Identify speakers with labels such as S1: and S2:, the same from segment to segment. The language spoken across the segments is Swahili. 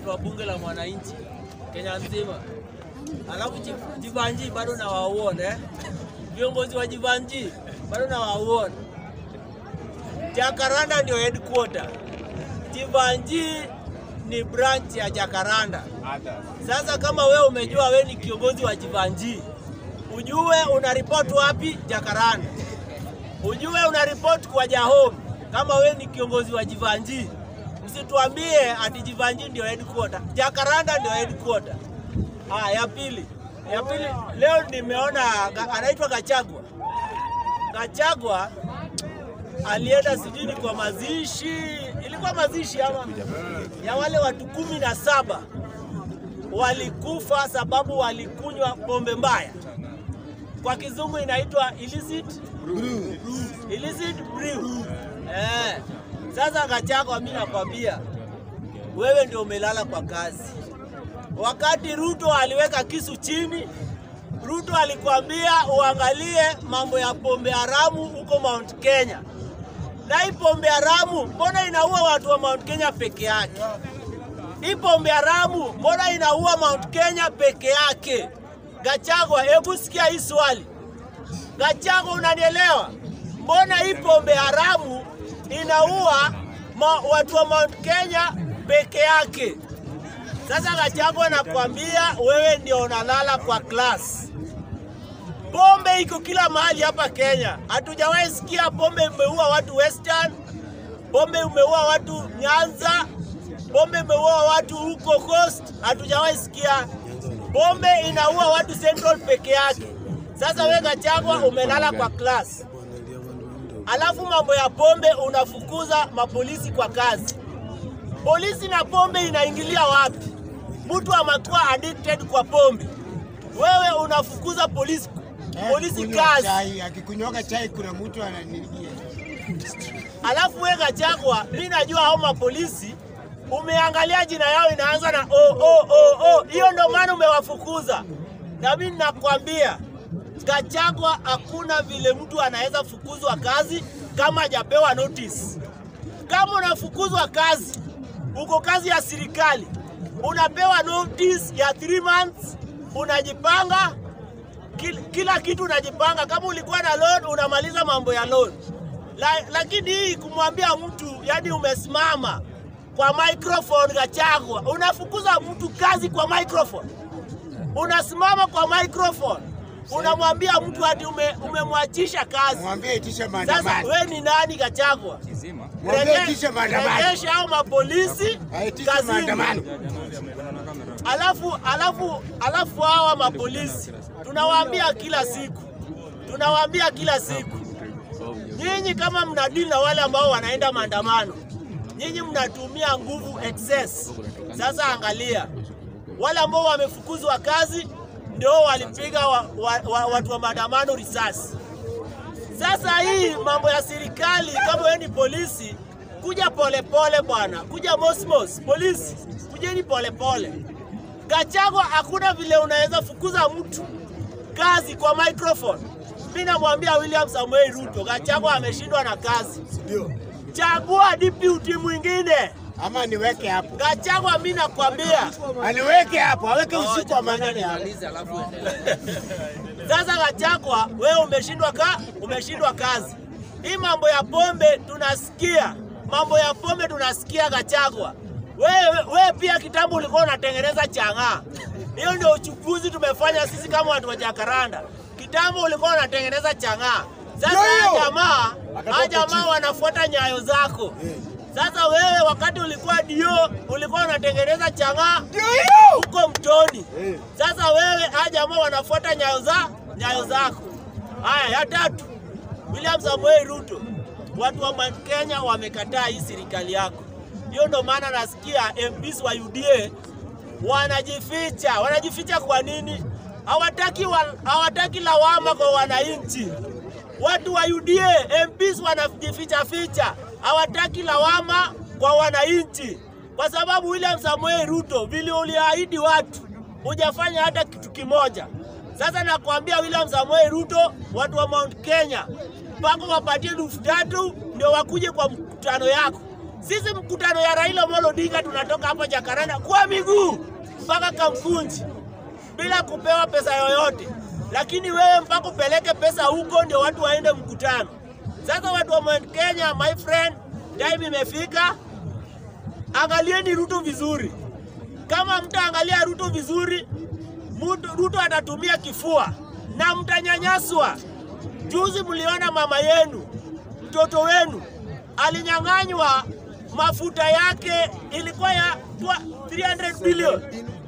S1: wa bunge la mwananchi Kenya nzima, alafu Ji- Jivanji bado nawauona eh? viongozi wa Jivanji bado nawauona. Jakaranda ndio headquarter, Jivanji ni branch ya Jakaranda. Sasa kama wewe umejua wewe ni kiongozi wa Jivanji, ujue una report wapi? Jakaranda. Ujue una report kwa Jahom kama wewe ni kiongozi wa Jivanji. Msituambie ati Jivanji ndio headquarter. Jakaranda ndio headquarter. Ah, ya pili. Ya pili leo nimeona ga- anaitwa Gachagua. Gachagua alienda sijui ni kwa mazishi, ilikuwa mazishi ama ya wale watu kumi na saba walikufa sababu walikunywa pombe mbaya. Kwa kizungu inaitwa illicit illicit brew. Eh. Sasa Gachagua, mimi nakwambia wewe ndio umelala kwa kazi. Wakati Ruto aliweka kisu chini, Ruto alikwambia uangalie mambo ya pombe haramu huko Mount Kenya. Na hii pombe haramu mbona inaua watu wa Mount Kenya peke yake? Hii pombe haramu mbona inaua Mount Kenya peke yake? Gachagua, hebu sikia hii swali. Gachagua, unanielewa? Mbona hii pombe haramu inaua ma, watu wa Mount Kenya peke yake? Sasa Gachagua, nakwambia wewe ndio unalala kwa class. Pombe iko kila mahali hapa Kenya. Hatujawahi sikia pombe imeua watu Western, pombe imeua watu Nyanza, pombe imeua watu huko Coast. Hatujawahi sikia pombe inaua watu Central peke yake. Sasa wewe Gachagua umelala kwa class, alafu mambo ya pombe unafukuza mapolisi kwa kazi. Polisi na pombe inaingilia wapi? Mtu amekuwa addicted kwa pombe, wewe unafukuza polisi polisi
S2: Kunywa
S1: kazi,
S2: chai, akikunywaga chai kuna mtu ananilia.
S1: alafu wewe Gachagua, mimi najua hao mapolisi umeangalia jina yao inaanza na o o o o, hiyo ndio maana umewafukuza. Na mimi nakwambia Gachagua, hakuna vile mtu anaweza fukuzwa kazi kama hajapewa notice. Kama unafukuzwa kazi, uko kazi ya serikali, unapewa notice ya 3 months, unajipanga kila, kila kitu unajipanga. Kama ulikuwa na loan unamaliza mambo ya loan. La, lakini hii kumwambia mtu yani umesimama kwa microphone Gachagua, unafukuza mtu kazi kwa microphone, unasimama kwa microphone unamwambia mtu ati ume, umemwachisha kazi.
S2: Mwambie itisha
S1: Sasa
S2: maandamano.
S1: we ni nani Gachagua?
S2: Mwambie
S1: Rege-
S2: itishe maandamano.
S1: Rejesha hao mapolisi
S2: Aitishe
S1: kazini.
S2: maandamano.
S1: Alafu alafu alafu hawa mapolisi tunawaambia kila siku, tunawaambia kila siku, nyinyi kama mnadili na wale ambao wanaenda maandamano, nyinyi mnatumia nguvu excess. Sasa angalia wale ambao wamefukuzwa kazi ndio walipiga wa, wa, wa, watu wa maandamano risasi. Sasa hii mambo ya serikali, kama wewe ni polisi, kuja polepole bwana, kuja mosmos. Polisi kujeni polepole. Gachagua, hakuna vile unaweza fukuza mtu kazi kwa microphone. Mimi namwambia William Samuel Ruto, Gachagua ameshindwa na kazi,
S2: Ndio.
S1: chagua deputy mwingine.
S2: Ama niweke hapo.
S1: Gachagua, mimi nakwambia
S2: Aniweke hapo, aweke usiku wa manane hapo.
S1: Sasa Gachagua, wewe umeshindwa ka, umeshindwa kazi. Hii mambo ya pombe tunasikia, mambo ya pombe tunasikia Gachagua. Wewe wewe pia kitambo ulikuwa unatengeneza chang'aa. Hiyo ndio uchukuzi tumefanya sisi kama watu wa Jakaranda. Kitambo ulikuwa unatengeneza chang'aa. Sasa
S2: Ndio hiyo.
S1: haya jamaa,
S2: Akatoka
S1: haya jamaa
S2: chini.
S1: wanafuata nyayo zako. Sasa wewe wakati ulikuwa dio, ulikuwa unatengeneza chang'aa
S2: Ndio hiyo.
S1: huko mtoni.
S2: Eh.
S1: Sasa wewe hawa jamaa wanafuata nyayo za nyayo zako. Haya, ya tatu, William Samoei Ruto, watu wa Mount Kenya wamekataa hii serikali yako. Hiyo ndo maana nasikia MPs wa UDA wanajificha. Wanajificha kwa nini? Hawataki wa, hawataki lawama kwa wananchi. Watu wa UDA MPs wanajificha ficha, hawataki lawama kwa wananchi, kwa sababu William Samoei Ruto vile uliahidi watu hujafanya hata kitu kimoja. Sasa nakwambia William Samoei Ruto, watu wa Mount Kenya mpaka wapatie elfu tatu ndio wakuje kwa mkutano yako. Sisi mkutano ya Raila Amolo Odinga tunatoka hapa Jakaranda kwa miguu mpaka Kamkunji bila kupewa pesa yoyote, lakini wewe mpaka upeleke pesa huko ndio watu waende mkutano. Sasa watu wa Mount Kenya, my friend, time imefika, angalieni Ruto vizuri. Kama mtaangalia Ruto vizuri, Mutu- Ruto atatumia kifua na mtanyanyaswa. Juzi mliona mama yenu, mtoto wenu alinyang'anywa mafuta yake, ilikuwa ya twa- 300 billion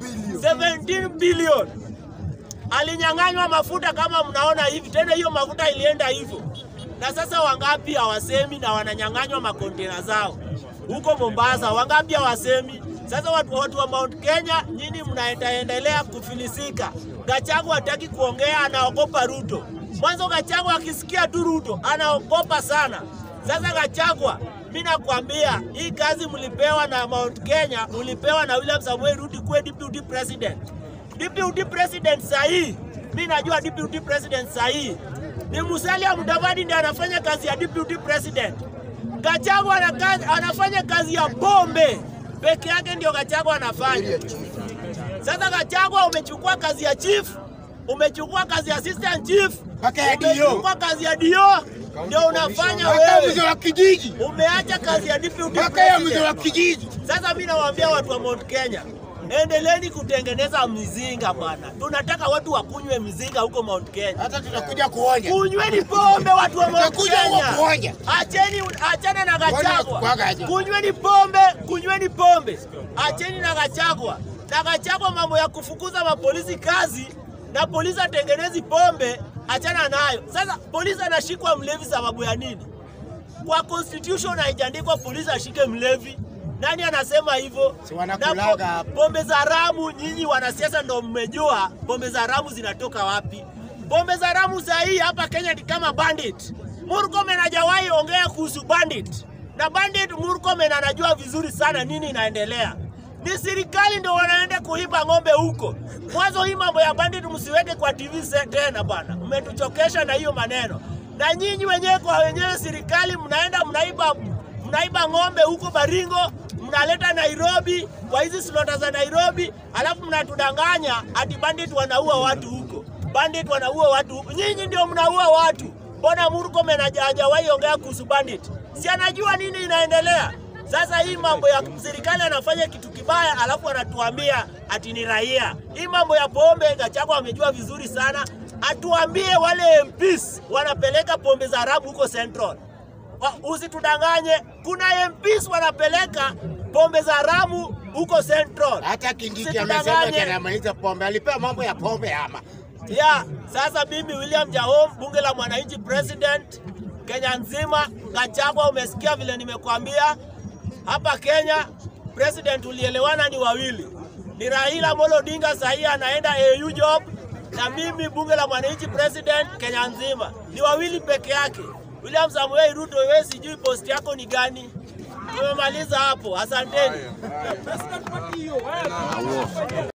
S1: 17 billion alinyang'anywa mafuta kama mnaona hivi. Tena hiyo mafuta ilienda hivyo, na sasa wangapi hawasemi na wananyang'anywa makontena zao huko Mombasa? Wangapi hawasemi? Sasa watu, watu wa Mount Kenya, nyinyi mnaendelea kufilisika. Gachagua hataki kuongea, anaogopa Ruto. Mwanzo Gachagua akisikia tu Ruto anaogopa sana. Sasa Gachagua, mi nakwambia hii kazi mlipewa na Mount Kenya, mlipewa na William Samuel Ruto kuwe deputy president. Deputy president sahii, mi najua deputy president sahii ni Musalia Mudavadi ndiye anafanya kazi ya deputy president. Gachagua ana kazi- anafanya kazi ya bombe peke yake, ndio Gachagua anafanya. Sasa Gachagua umechukua kazi ya chief, umechukua kazi ya assistant chief,
S2: Mpaka ya DO.
S1: umechukua kazi ya DO, ndio unafanya
S2: Mpaka mzee
S1: wewe.
S2: wa kijiji,
S1: Umeacha kazi ya deputy
S2: mpaka ya mzee wa
S1: president.
S2: kijiji.
S1: Sasa mi nawaambia watu wa Mount Kenya, endeleeni kutengeneza mizinga bwana. Tunataka watu wakunywe mizinga huko Mount Kenya.
S2: Hata tutakuja kuonya.
S1: Kunyweni pombe watu wa Mount
S2: Tutakuja huko
S1: Kenya.
S2: kuonya.
S1: Acheni, achana na Gachagua.
S2: kuaga aje.
S1: Kunyweni pombe, kunyweni pombe. Acheni na Gachagua. Na Gachagua mambo ya kufukuza mapolisi kazi na polisi atengenezi pombe, achana nayo. Sasa polisi anashikwa mlevi sababu ya nini? Kwa constitution haijaandikwa polisi ashike mlevi. Nani anasema hivyo?
S2: Si wanakulaga
S1: Na
S2: hapo.
S1: po- Pombe za haramu, nyinyi wanasiasa ndo mmejua pombe za haramu zinatoka wapi. Pombe za haramu za hii hapa Kenya ni kama bandit. Murkomen hajawahi ongea kuhusu bandit, na bandit Murkomen anajua vizuri sana nini inaendelea. Ni serikali ndo wanaenda kuiba ng'ombe huko. Mwanzo hii mambo ya bandit msiweke kwa TV se- tena bwana, mmetuchokesha na hiyo maneno. Na nyinyi wenyewe kwa wenyewe serikali mnaenda mnaiba mnaiba ng'ombe huko Baringo, mnaleta Nairobi kwa hizi slota za Nairobi, alafu mnatudanganya ati bandit wanaua watu huko, bandit wanaua watu huko. Nyinyi ndio mnaua watu. Mbona Murkomen haja- hajawahi ongea kuhusu bandit? Si anajua nini inaendelea? Sasa hii mambo ya serikali anafanya kitu kibaya, alafu anatuambia ati ni raia. Hii mambo ya pombe, Gachagua amejua vizuri sana, atuambie wale MPs wanapeleka pombe za haramu huko Central Wa- usitudanganye, kuna MPs wanapeleka pombe za haramu huko Central.
S2: Hata Kindiki
S1: Usitudanganye.
S2: amesema ati anamaliza pombe, alipewa mambo ya pombe ama
S1: Ya, sasa mimi William Jahom, bunge la mwananchi president Kenya nzima, Gachagua, umesikia vile nimekuambia hapa Kenya, president ulielewana ni wawili, ni Raila Amolo Odinga sahii anaenda AU job, na mimi bunge la mwananchi president Kenya nzima, ni wawili peke yake. William Samuel Ruto, wewe sijui post yako ni gani? Tumemaliza hapo, asanteni.